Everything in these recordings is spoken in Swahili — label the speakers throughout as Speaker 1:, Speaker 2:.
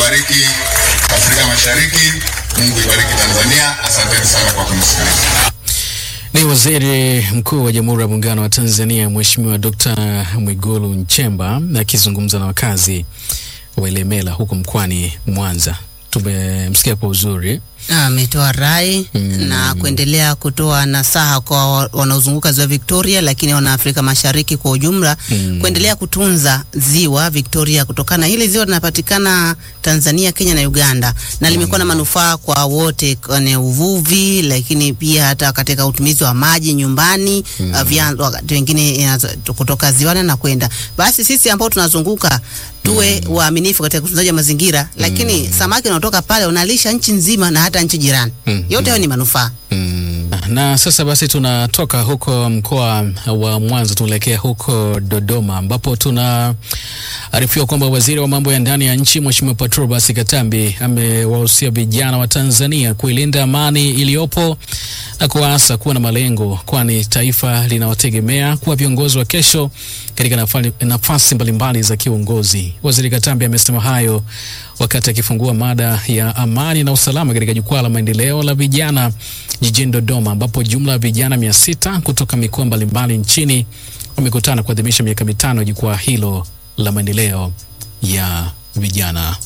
Speaker 1: ibariki Afrika Mashariki, Mungu ibariki Tanzania. Asanteni sana kwa kunisikiliza.
Speaker 2: Ni Waziri Mkuu wa Jamhuri ya Muungano wa Tanzania Mheshimiwa Dr. Mwigulu Nchemba akizungumza na wakazi wa Ilemela huko mkoani Mwanza. Tumemsikia kwa uzuri.
Speaker 3: ametoa rai na kuendelea kutoa nasaha kwa wa- wanaozunguka ziwa Victoria, lakini wana Afrika Mashariki kwa ujumla kuendelea kutunza ziwa Victoria kutokana na hili ziwa linapatikana Tanzania, Kenya na Uganda, na limekuwa na manufaa kwa wote kwenye uvuvi, lakini pia hata katika utumizi wa maji nyumbani uh, vyanzo wakati wengine inazo- kutoka ziwani na kwenda. Basi sisi ambao tunazunguka tuwe waaminifu katika utunzaji wa mazingira, lakini samaki unaotoka pale unalisha nchi nzima na hata nchi jirani. Yote hayo ni manufaa.
Speaker 2: Mm. Na sasa basi tunatoka huko mkoa wa Mwanza tunaelekea huko Dodoma ambapo tunaarifiwa kwamba waziri wa mambo ya ndani ya nchi Mheshimiwa Patrobas Katambi amewahusia vijana wa Tanzania kuilinda amani iliyopo na kuwaasa kuwa na malengo, kwani taifa linawategemea kuwa viongozi wa kesho katika nafali- nafasi mbalimbali za kiuongozi. Waziri Katambi amesema hayo wakati akifungua mada ya amani na usalama katika jukwaa la maendeleo la vijana jijini Dodoma, ambapo jumla ya vijana mia sita kutoka mikoa mbalimbali nchini wamekutana kuadhimisha miaka mitano ya jukwaa hilo la maendeleo ya vijana.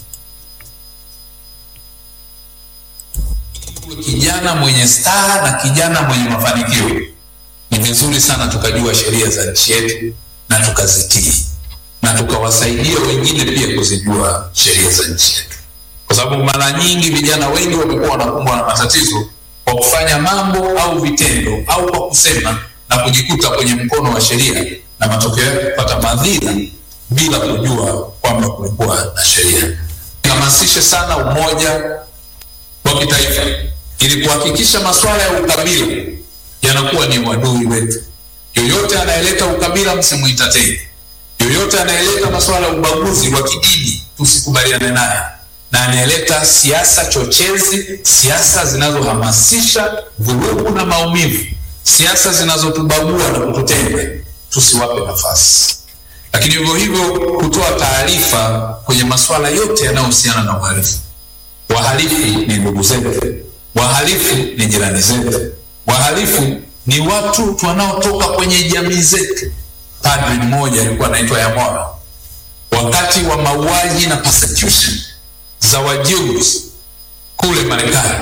Speaker 4: kijana mwenye staha na kijana mwenye mafanikio, ni vizuri sana tukajua sheria za nchi yetu na tukazitii na tukawasaidia wengine pia kuzijua sheria za nchi yetu, kwa sababu mara nyingi vijana wengi wamekuwa wanakumbwa na matatizo kwa kufanya mambo au vitendo au kwa kusema na kujikuta kwenye mkono wa sheria na matokeo yake kupata madhira bila kujua kwamba kulikuwa na sheria. Hamasishe sana umoja wa kitaifa ili kuhakikisha masuala ya ukabila yanakuwa ni uadui wetu. Yoyote anayeleta ukabila msimuentertain. Yoyote anayeleta masuala ya ubaguzi wa kidini tusikubaliane naye, na anayeleta siasa chochezi, siasa zinazohamasisha vurugu na maumivu, siasa zinazotubagua na kututenga, tusiwape nafasi. Lakini hivyo hivyo kutoa taarifa kwenye masuala yote yanayohusiana na uhalifu. Wahalifu ni ndugu zetu, wahalifu ni jirani zetu, wahalifu ni watu wanaotoka kwenye jamii zetu. Padri mmoja alikuwa anaitwa Yamora, wakati wa mauaji na persecution za Wajews kule Marekani,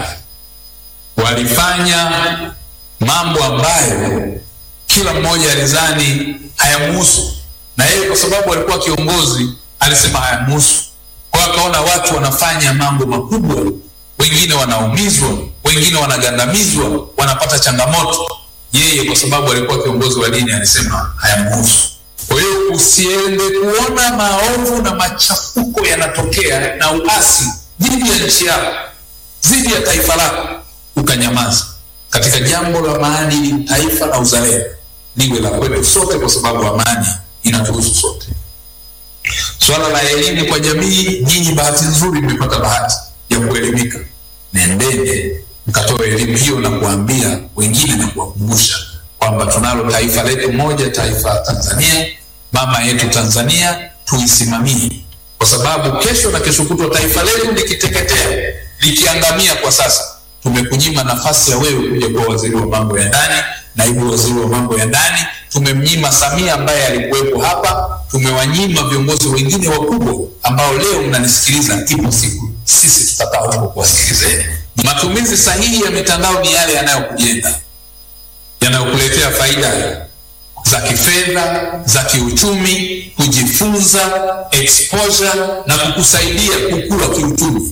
Speaker 4: walifanya mambo ambayo kila mmoja alizani hayamuhusu, na yeye kwa sababu alikuwa kiongozi alisema hayamuhusu. Kwa hiyo akaona watu wanafanya mambo makubwa, wengine wanaumizwa, wengine wanagandamizwa, wanapata changamoto. Yeye kwa sababu alikuwa kiongozi wa dini alisema hayamuhusu. Kwa hiyo usiende kuona maovu na machafuko yanatokea na uasi dhidi ya nchi yako, dhidi ya taifa lako, ukanyamaza. Katika jambo la maadili, taifa na uzalendo liwe la kwetu sote, kwa sababu amani inatuhusu sote. Swala la elimu kwa jamii, nyinyi bahati nzuri mmepata bahati ya kuelimika. Nendeni mkatoe elimu hiyo na kuambia wengine na kuwakumbusha kwamba tunalo taifa letu moja, taifa la Tanzania, mama yetu Tanzania, tuisimamie, kwa sababu kesho na kesho kutwa taifa letu likiteketea, likiangamia kwa sasa, tumekunyima nafasi ya wewe kuja kuwa waziri wa mambo ya ndani, naibu waziri wa mambo ya ndani. Tumemnyima Samia ambaye alikuwepo hapa, tumewanyima viongozi wengine wakubwa ambao leo mnanisikiliza. Ipo siku sisi tutakaa huko kuwasikilizeni. Matumizi sahihi ya mitandao ni yale yanayokujenga, yanayokuletea faida za kifedha, za kiuchumi, kujifunza, exposure na kukusaidia kukua kiuchumi.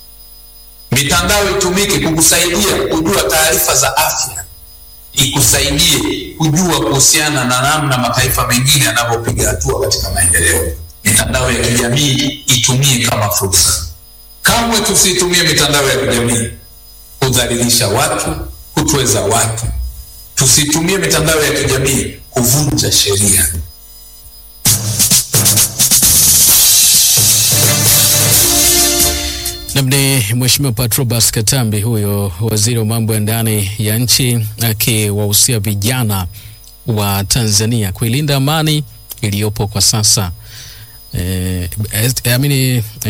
Speaker 4: Mitandao itumike kukusaidia kujua taarifa za afya, ikusaidie kujua kuhusiana na namna mataifa mengine yanavyopiga hatua katika maendeleo. Mitandao ya kijamii itumie kama fursa. Kamwe tusiitumie mitandao ya kijamii kudhalilisha watu, kutweza watu. Tusitumie mitandao ya kijamii kuvunja sheria.
Speaker 2: Namni Mheshimiwa Patrobas Katambi, huyo waziri wa mambo ya ndani ya nchi, akiwahusia vijana wa Tanzania kuilinda amani iliyopo kwa sasa. Eh, eh, amini